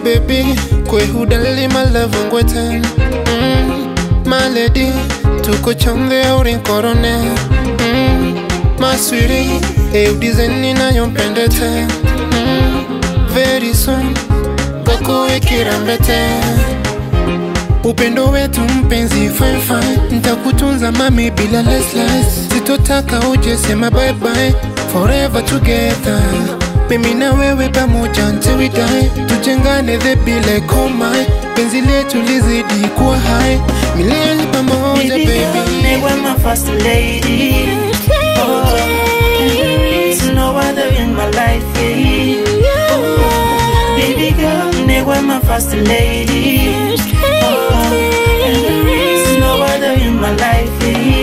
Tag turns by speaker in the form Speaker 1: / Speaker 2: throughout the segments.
Speaker 1: baby kwehudali malavongweten mm, my lady tuko chonde aurinkorone mm, maswiri eudizeni nayompendete mm, very soon kakuikirambete upendo wetu mpenzi fine fine ntakutunza mami bila lesles sitotaka uje sema bye bye forever together mimi na wewe pamoja until we die tujengane the be like oh my penzi letu lizidi kuwa high milele pamoja
Speaker 2: Baby girl,
Speaker 1: baby
Speaker 2: they were my first lady. Oh, and there is no other in my life. Yeah. Oh, baby girl, they were my first lady. Oh, and there is no other in my life.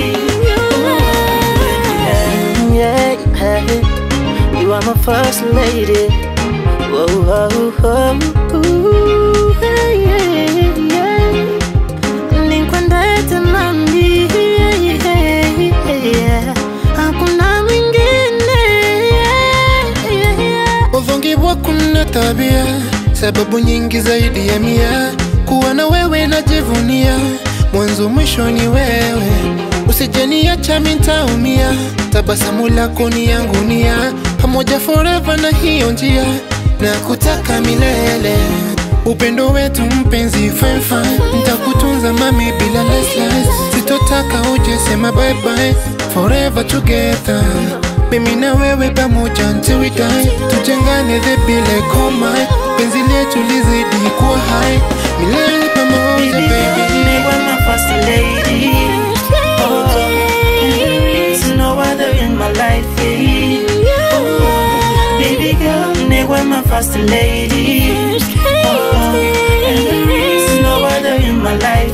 Speaker 2: Yeah, yeah, yeah. You are my first lady. Whoa, whoa, whoa. Ooh, yeah, yeah, yeah. Nikwendete nami, yeah, yeah, yeah. Hakuna mwingine, yeah, yeah, yeah.
Speaker 1: Udhongiwa kuna tabia, sababu nyingi zaidi ya mia. Kuwa na wewe najivunia, mwanzo mwisho ni wewe. Usijeniacha mitaumia, tabasamu lako ni yangu nia, pamoja forever na hiyo njia, na kutaka milele. Upendo wetu mpenzi fine fine, ntakutunza mami bila lesles, sitotaka uje sema bye bye, forever together mimi na wewe pamoja until we die tujengane the be like oh my penzi letu lizidi kuwa high milele pamoja
Speaker 2: Baby girl,
Speaker 1: baby
Speaker 2: they were my first lady. Oh, and there is no other in my life. Yeah. Oh, baby girl, they were my first lady. Oh, and there is no other in my life.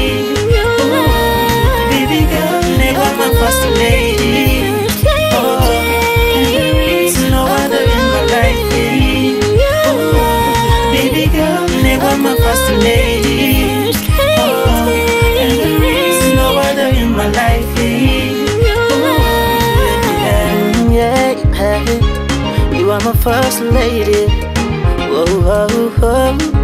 Speaker 2: Oh, baby girl, they were my first lady. Oh, and there is no other in my life. Oh, baby girl, they were my first lady. Oh, and there is no other in my life. Yeah, yeah, yeah. You are my first lady. Whoa, whoa, whoa.